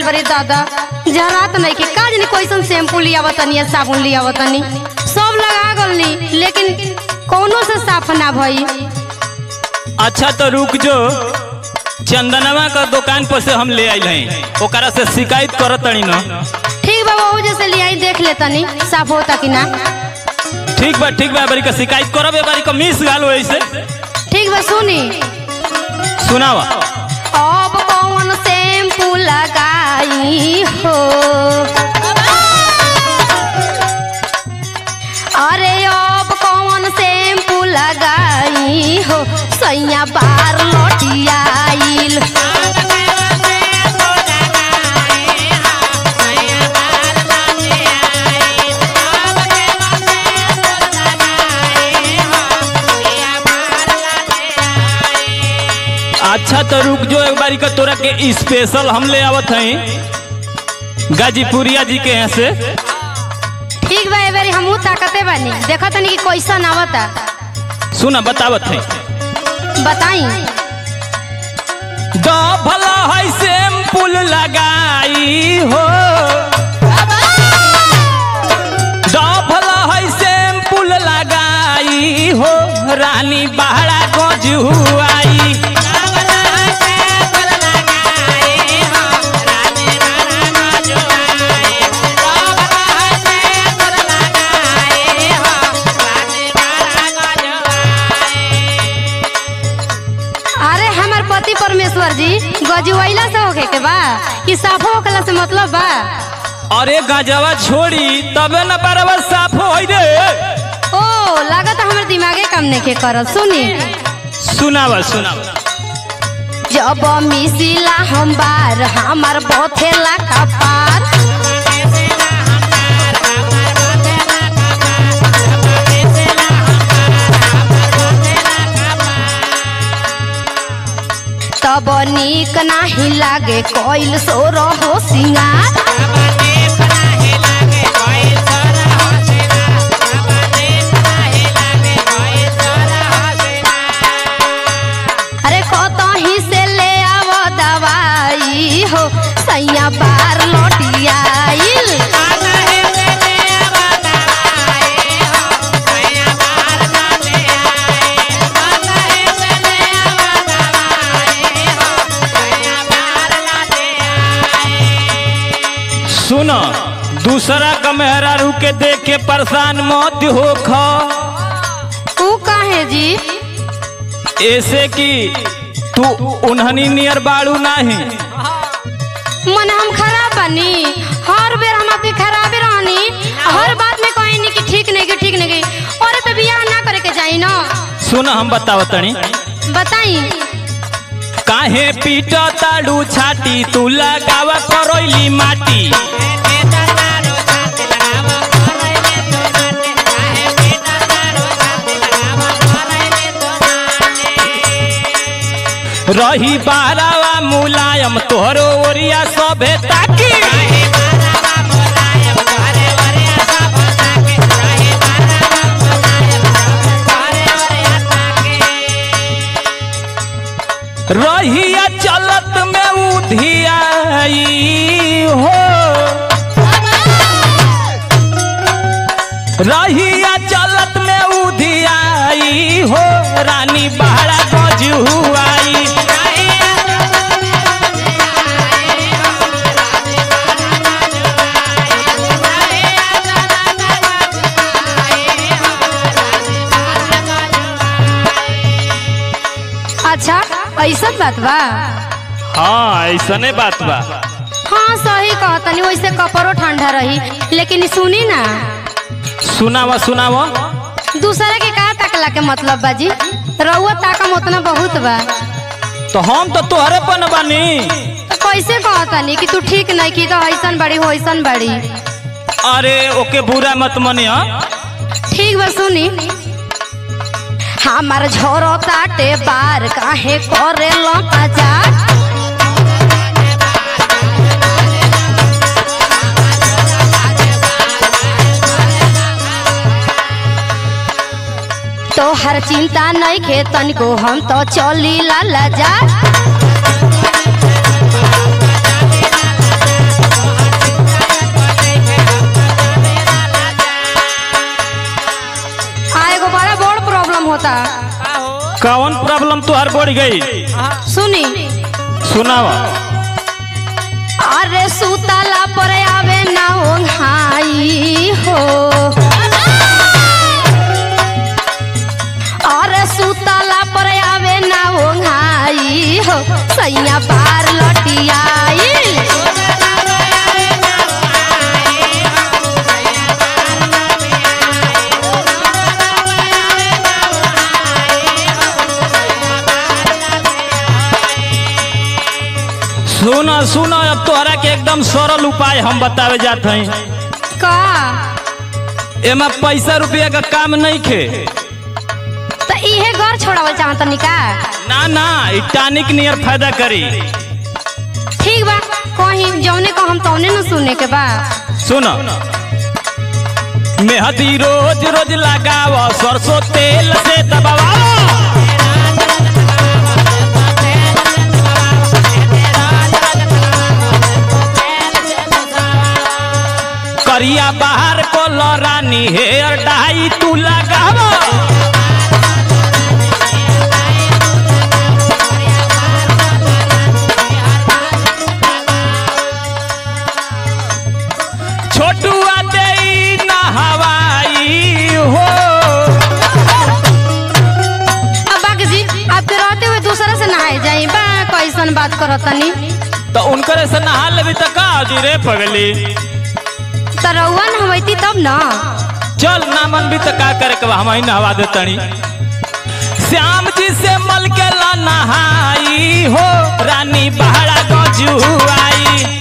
बरी दादा जरात नहीं के का जानी कैसन शैम्पू लिया तनी या साबुन लिया तनी सब लगा गलनी लेकिन कौनो से साफ ना भई अच्छा तो रुक जो चंदनवा का दुकान पर से हम ले आइल हैं ओकरा से शिकायत करत तनी न ठीक बा वो जैसे लिया देख ले तनी साफ होता कि ना ठीक बा ठीक बा बारी का शिकायत करब ए बारी का मिस गाल ऐसे ठीक बा सुनी सुनावा अब कौन शैम्पू लगाई हो अरे अब कौन शैम्पू लगाई हो सैया बार लौटियाइल अच्छा तो रुक जो एक बारी का तोरा के स्पेशल हम ले आवत हैं गाजीपुरिया जी के यहाँ से ठीक बा एबेरी हमहू ताकते बानी देखा तनी कि कैसन आवता सुना बतावत हैं बताई भला है शैम्पुल लगाई हो भला है शैम्पुल लगाई हो रानी बहरा गजुआई अरे हमार पति परमेश्वर जी गजुआइला से होके के बा कि साफो होकला से मतलब बा अरे गजवा छोड़ी तबे न बराबर साफ हो रे ओ लागत हमर दिमागे काम नहीं के करत सुनी सुनावा सुनावा जब मिसिला हम बार हमार बथेला कपार तब नीक नाही लागे कोइल सोर हो सिंगार अरे कतही से ले आव दवाई हो सैया बार लौटियाइल सुन दूसरा का मेहरारू के देख के परेशान मत हो खा ऊ काहे जी ऐसे कि तू उन्हनी नियर बाड़ू नहीं मन हम खराब बनी हर बेर हम आपके खराबे रहनी हर बात में कहीं नहीं कि ठीक नहीं कि ठीक नहीं कि और तो बियाह ना करे के जाई ना सुन हम बतावतनी बताई काहे पीट ताड़ू छाटी तू लगावा करोइली माटी रही बारावा मुलायम तोहरो ओरिया सभे ताकी रहिया चलत में उधियाई हो रहिया चलत में उधियाई हो रानी बहरा गजुआई अच्छा ऐसा बात बा हाँ ऐसने बात बा हाँ सही कहतनी वैसे कपड़ो ठंडा रही लेकिन सुनी ना सुनावा सुनावा दूसरा के का ताकला के मतलब बाजी रउआ ताकम उतना बहुत बा तो हम तो तोहरे पन बानी तो कैसे कहतनी कि तू ठीक नहीं की तो ऐसन बड़ी हो ऐसन बड़ी अरे ओके बुरा मत मनिया ठीक बा सुनी हमार झोरो ताटे बार काहे करे मजाक तो हर चिंता नहीं खे तनिको हम तो चली ला जा तोहर बढ़ गई सुनी सुनावा अरे सुतला पर आवे ना ओंघाई हो अरे सुतला पर आवे ना ओंघाई हो सैया पार लटियाई सुना सुना अब तोहरा के एकदम सरल उपाय हम बतावे जात हई का एमा पैसा रुपया का काम नहीं खे तो इहे घर छोड़ावल चाहत निका ना ना ई टानिक नियर फायदा करी ठीक बा कहीं जौने को हम तौने न सुने के बा सुन मेहदी रोज रोज लगाव सरसों तेल से दबावा करिया बाहर को रानी हेयर डाई तू लगाव छोटुआ दे ना हवाई हो अब बाकी जी आपके रहते हुए दूसरा से नहाए जाई बा कैसन बात करत तनी तो उनकरे से नहा लेबी तो का जी रे पगली तो रउआ नहवैती तब न चल ना मन भी तो का करे के बा, हम ही नहवा दे तनी श्याम जी से मल के ला नहाई हो रानी बहरा गजुआई